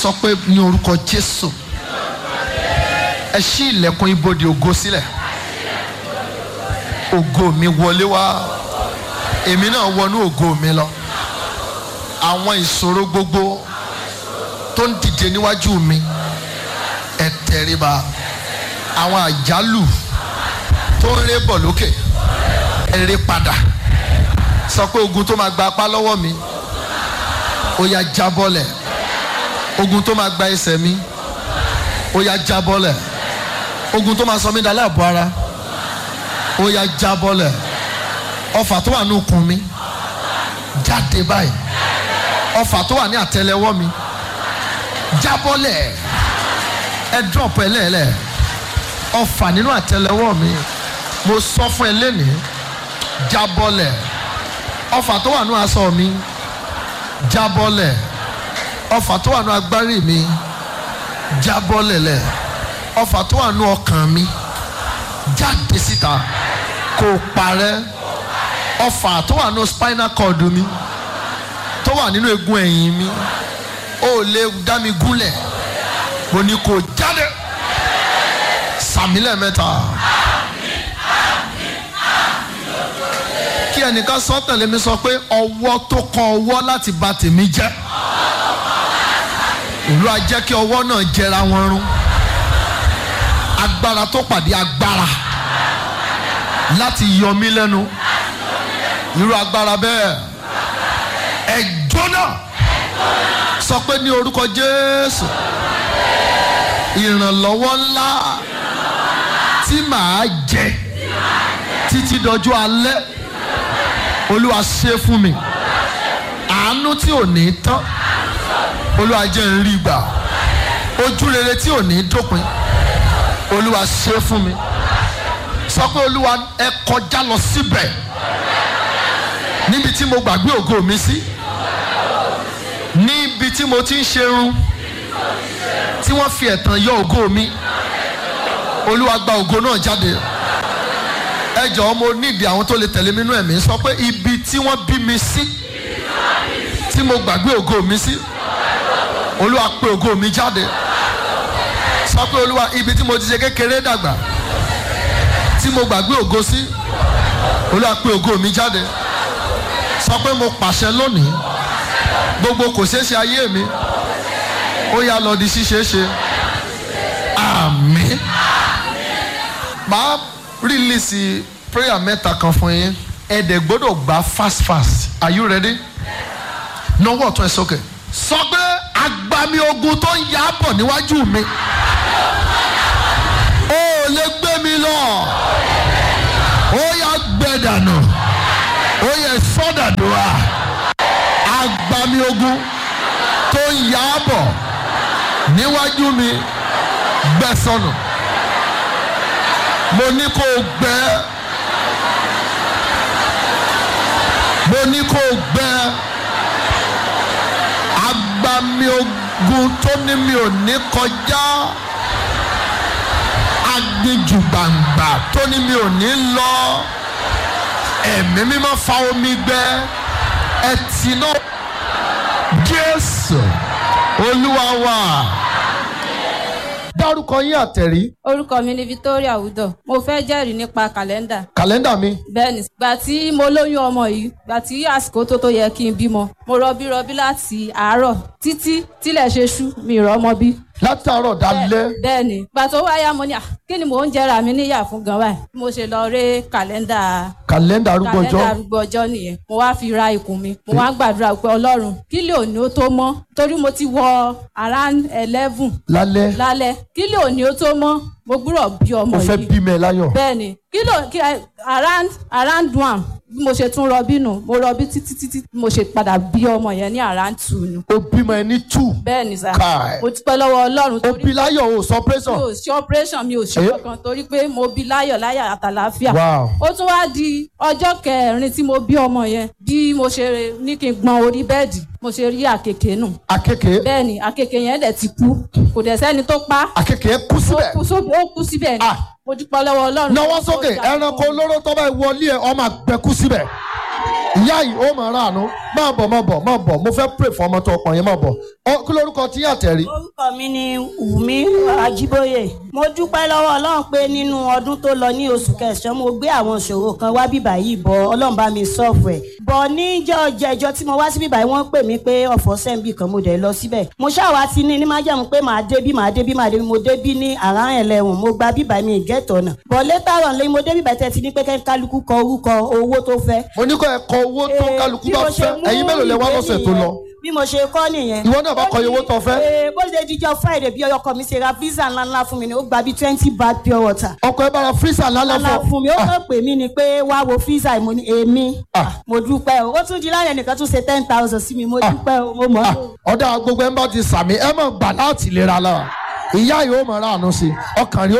sọ pé ní orúkọ jésù ẹ ṣí ilẹ̀kùn ibodè ògo sílẹ̀ ògo mi wọlé wá èmi náà wọnú ògo mi lọ àwọn ìṣòro gbogbo tó ń dìde níwájú mi ẹ tẹríba àwọn àjálù tó ń ré bọ̀ lókè ẹ ré padà sọ pé ogun tó máa gba apá lọ́wọ́ mi ó yá jábọ́lẹ̀ ogun tó máa gba ẹsẹ̀ mi ó yá jábọ́lẹ̀ ogun tó máa sọ mí dalẹ́ àbọ̀ ara ó yá jábọ́lẹ̀ ọfà tó wà ní okùn mi jáde báyìí ọfà tó wà ní àtẹ́lẹwọ́ mi jábọ́lẹ̀ ẹ drop ẹ lẹ́ẹ̀lẹ́ ọfà nínú àtẹ́lẹwọ́ mi mo sọ fún ẹ lẹ́nìí jábọ́lẹ̀ ọfà tó wà ní aṣọ mi jábọ́lẹ̀ ọfà tó wà ní agbárí mi jábọ́lẹ̀ lẹ̀ ọfà tó wà ní ọkàn mi jáde síta kò parẹ́ ọfà tó wà ní spinal cord mi tó wà nínú egun ẹ̀yìn mi ó lè dá mi gúnlẹ̀ mo ní kó jáde sàmílẹ̀ mẹ́ta. kí ẹnìkan sọ tẹ̀lé mi sọ pé ọwọ́ tó kọ ọwọ́ láti bà tèmi jẹ́ ìlú ajẹ́ kí ọwọ́ náà jẹra wọn rún agbára tó pàdé agbára láti yọ mí lẹ́nu irú agbára bẹ́ẹ̀ ẹ jóná sọ pé ní orúkọ Jésù ìrànlọ́wọ́ ńlá tí màá jẹ títí dọjọ́ alẹ́ olúwa ṣe fún mi àánú tí ò ní tán olúwa jẹ́ n rí gbà ojú rere tí ò ní dópin olúwa ṣe fún mi sọ pé olúwa ẹ kọjá lọ síbẹ̀ níbi tí mo gbàgbé ògo mi sí níbi tí mo ti ń ṣerun tí wọ́n fi ẹ̀tàn yọ ògo mi olúwa gba ògo náà jáde ẹ jọ̀ọ́ mo nídìí àwọn tó lè tẹ̀lé mi nú ẹ̀mí sọ pé ibi tí wọ́n bí mi sí tí mo gbàgbé ògo mi sí olúwa pé ògo mi jáde sọ pé olúwa ibi tí mo ti ṣe kékeré dàgbà tí mo gbàgbé ògo sí olúwa pé ògo mi jáde sọ pé mo pàṣẹ lónìí gbogbo kò ṣeé ṣe ayé mi ó yá lọ di ṣíṣeé ṣe àmín màá release prayer mẹ́ta kan fún yín ẹ dẹ̀ gbọ́dọ̀ gbà fast fast are you ready? nọwọ́ ọ̀tún ẹ sókè. sọ pé agbami ogun tó ń yá bọ̀ níwájú mi ó lè gbé mi lọ ó yá gbẹ dànù ó yẹ sọ́dàdúrà agbami ogun tó ń yá bọ̀ níwájú mi gbẹ sọnù mo ní kó o gbẹ mo ní kó o gbẹ agbami ogun tó ní mi ò ní kọjá aginjù gbàǹgbà tó ní mi ò ní lọ ẹ̀mí mímọ́ fa omi gbẹ ẹtì náà Jésù Olúwa wa dárúkọ yín àtẹ̀rí. orúkọ mi ni Victoria Udo mo fẹ́ jẹ́rìí nípa kàlẹ́ndà. kàlẹ́ndà mi. bẹ́ẹ̀ni gbà tí mo lóyún ọmọ yìí gbà tí àsìkò tó tó yẹ kí n bímọ mo rọbí rọbí láti àárọ̀ títí tílẹ̀ ṣe ṣú mi rọ́mọ bí. látàárọ̀ dalẹ́. bẹ́ẹ̀ni gbà tó wáyà mo ní à kí ni mò ń jẹra mi níyà fún gan báyìí mo ṣe lọ ré kàlẹ́ndà kàlẹ́ndà arúgbó ọjọ́. kàlẹ́ndà arúgbó ọjọ́ nìyẹn mo wá fi ra ikùn mi mo wá gbàdúrà pé Ọlọ́run kí lè òní ó tó mọ́ torí mo ti wọ around eleven lálẹ́. lálẹ́ kí lè òní ó tó mọ́ mo gbúrọ̀ bí ọmọ mo yìí fẹ́ bímọ ẹ láyọ̀. bẹ́ẹ̀ni kí ló kí ẹ around around one bí mo ṣe tún rọbí nù mo rọbí títí títí bí mo ṣe padà bí ọmọ yẹn ní around two nù. o bímọ ẹ ní two. bẹ́ẹ̀ni sá Kai. mo dúpẹ́ lọ́wọ́ Ọlọ́run o torí bí láyọ̀ o sọ mi pẹ́sàn. ò ṣe operation mi ò ṣe Eh? kankan torí pé mo bí láyọ̀ láyọ̀ àtàlàáfíà. Wow. ó tún wá di ọjọ́ kẹrin tí mo bí ọmọ yẹn bí mo ṣe ní kí n gbọn orí bẹ́ẹ̀dì mo ṣe rí àkekèé nù. akeke bẹ́ẹ̀ni àkekèé yẹn dẹ̀ ti kú kò dẹ̀ sẹ́ni tó pa á akeke kú ó síbẹ̀. kú sóbi- ó kú síbẹ̀ ni Ah. mo dúpẹ́ lọ́wọ́ Ọlọ́run. náwó sókè ẹranko olóró tó bá wọlé ẹ ọmọ àgbẹ̀kú síbẹ̀. ìyá yìí ó máa ráàánú máa bọ̀ máa bọ̀ máa bọ̀ mo fẹ́ pray fún ọmọ tó ọkàn yẹn máa bọ̀ Ó- kí lórúkọ tí àtẹ̀rí. orúkọ mi ni wùmí ajíbóyè mo dúpẹ́ lọ́wọ́ ọlọ́run pé nínú ọdún tó lọ ní oṣù kẹsàn-án mo gbé àwọn ìṣòro kan wá bíbà yìí bọ̀ ọlọ́run bá mi sọ́ọ̀fù ẹ̀ bọ̀ níjọ́ jẹjọ́ tí mo wá sí bíbà yìí wọ́n pè mí pé ọ̀fọ̀ sẹ́ńbì kan mo dẹ̀ lọ síbẹ̀ mo ṣàwá ti ní ní májàmú pé màá débí màá débí màá débí mo débí ní àrá ẹlẹ́wọ̀n mo gba bíbà mi ìgẹ́tọ̀ náà bọ̀ létàrọ̀ lẹ́yìn mo dé bíbà tẹ́ ti ní pé kẹ́ kálukú kọ orúkọ owó tó fẹ́ mo ní kó ẹ kọ owó tó Eh, kálukú bí bá mo ṣe fẹ́ mú ẹ̀yin mélòó lẹ wá ìwé lọ́sẹ̀ tó nìyẹn. lọ. bí mo ṣe kọ́ nìyẹn. Ìwọ náà bá kọ iye owó tó fẹ́. Ee, bó ṣe dijọ́ friday bí ọkọ mi ṣe ra visa ńláńlá fún mi ni ó gba bíi twenty bag pure water. ọkọ̀ ẹ bára fírísà lálẹ́ ńláńlá fún fún mi ó kàn pè mí ni pé wá wo visa mo ní èmi Ah. mo dúpẹ́ o ó tún di láyẹ̀ nìkan tún ṣe ten thousand sí mi mo dúpẹ́ o mo mọ̀ ọ́. ọ̀dà gbogbo ẹ̀ ń bá ti sàmì ẹ̀ mọ̀ gbà láti lera lára ìyá yìí ó mọ̀ ra àánú sí i ọkàn rí